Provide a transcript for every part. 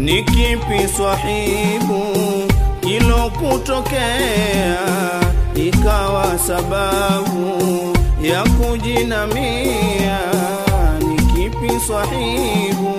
ni kipi swahibu kilokutokea ikawa sababu ya kujinamia? Ni kipi swahibu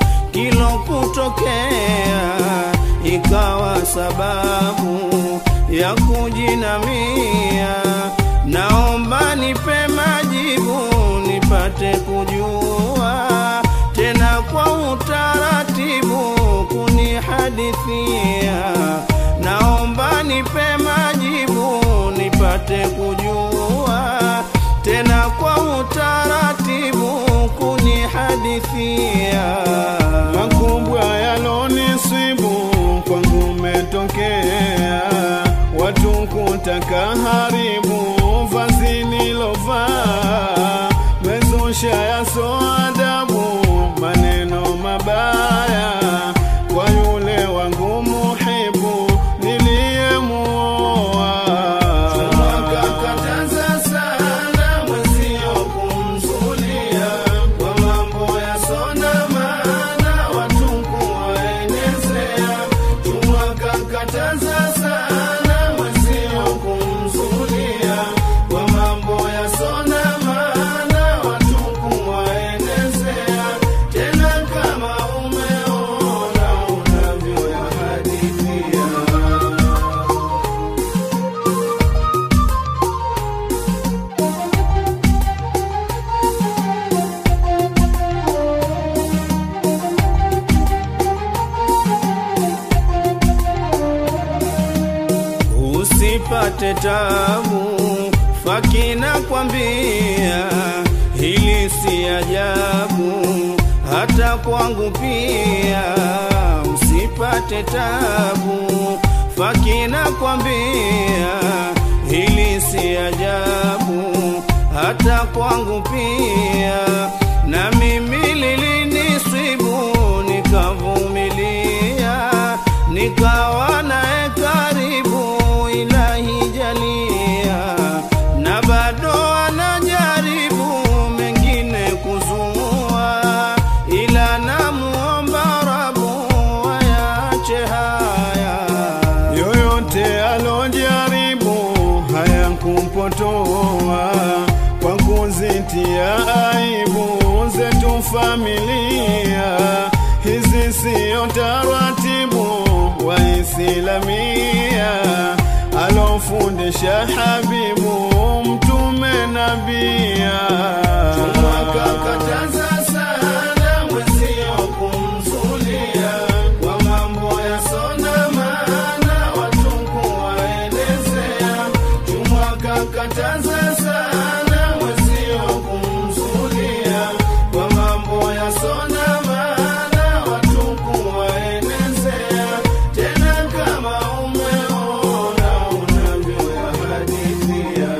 kilokutokea ikawa sababu ya kujinamia? Naomba nipe majibu nipate kujua tena kwa utaratibu kunihadithia. Naomba nipe majibu nipate kujua tena kwa utaratibu kunihadithia. makubwa yalonisibu kwangu metokea, watu kutaka haribu vazi nilovaa, mezusha yaso adabu, maneno mabaya kwa yule wangu muhibu niliyemuoa. Wakakataza sana mwenzio kumzulia kwa mambo yasona maana watu kuwaenezea. Wakakataza sana mwenzio kumzulia kwa mambo yasona maana watu kuwaenezea. Tena kama umeona unavyoyahadithia usipate tabu, fakina kwambia hili si ajabu, hata kwangu pia. Usipate tabu, fakina kwambia hili si ajabu, hata kwangu pia. Na mimi lilinisibu nikavumilia, nikawa naye karibu, ilahi jalia, na bado anajaribu mengine kuzua, ila namuomba Rabu ayache haya yoyote alojaribu hayakumpotoa kwa kuzitia aibu zetu familia. Hizi siyo taratibu Waislamia alofundisha Habibu Mtume Nabia. Wakakataza sana mwenzio kumzulia kwa mambo yasona maana watu kuwaelezea. Wakakataza sana mwenzio kumzulia kwa mambo yasona maana watu kuwaelezea. Tena kama umeona unavyoyahadithia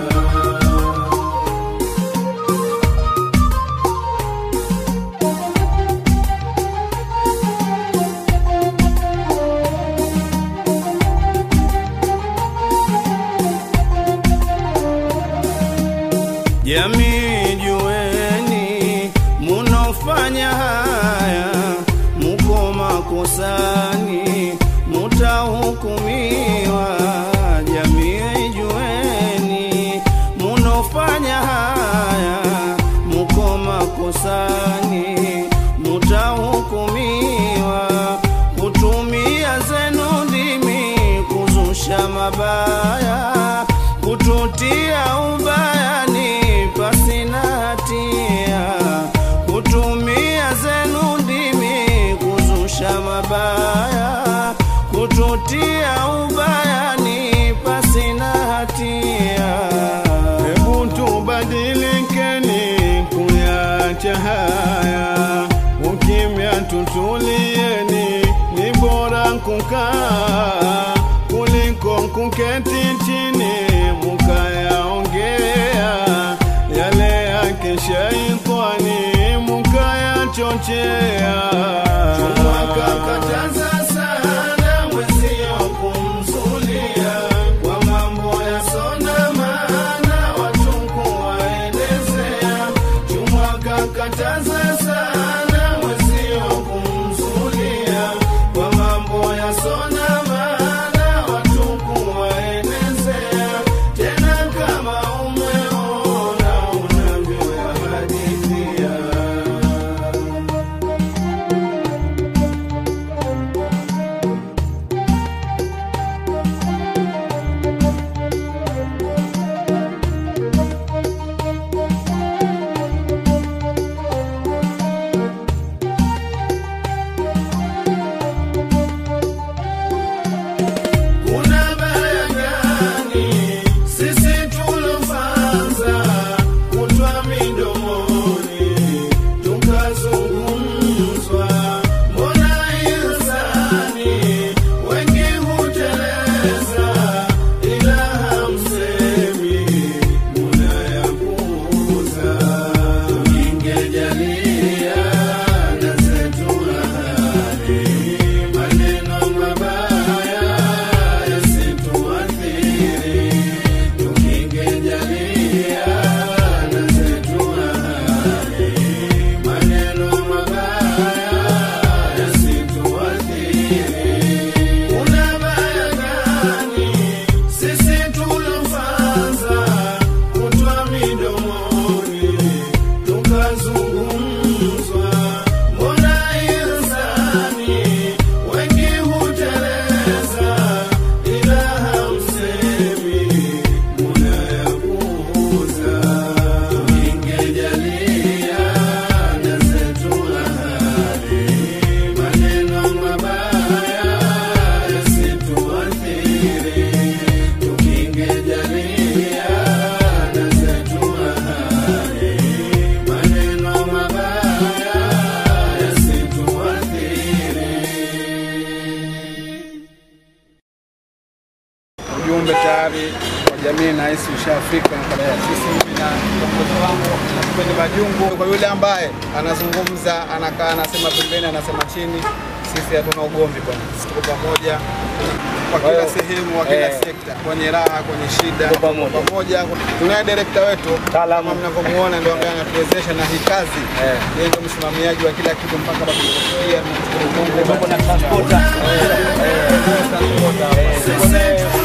Jamii jueni, munofanya haya muko makosani, mutahukumiwa. Jamii jueni, munofanya haya muko makosani, mutahukumiwa. Kutumia zenu ndimi kuzusha mabaya, kututia ubayani pasina hatia, kutumia zenu ndimi kuzusha mabaya, kututia ubayani pasina hatia. Hebu tubadilikeni kuyacha haya, ukimya tutulieni, ni bora kukaa kuliko kuketi chini mukayaongea yale yake shaitani mukayachochea. Wakakataza sana mwenzio kumzulia kwa mambo yasona maana watu kuwaelezea. Wakakataza sana mwenzio kumzulia kwa nahisi ushafika katika sisi mimi na kiongozi wangu na kipindi majungu. Kwa yule ambaye anazungumza anakaa anasema pembeni anasema chini, sisi hatuna ugomvi bwana, sisi tuko pamoja kwa kila sehemu, kwa kila sekta, kwenye raha, kwenye shida, tuko pamoja. Tunaye direkta wetu kama mnavyomuona, ndio ambaye anatuwezesha na hii kazi, yeye ndio msimamiaji wa kila kitu mpaka hapa tulipofikia. Tunamshukuru Mungu. na transporter. Eh, eh, transporter.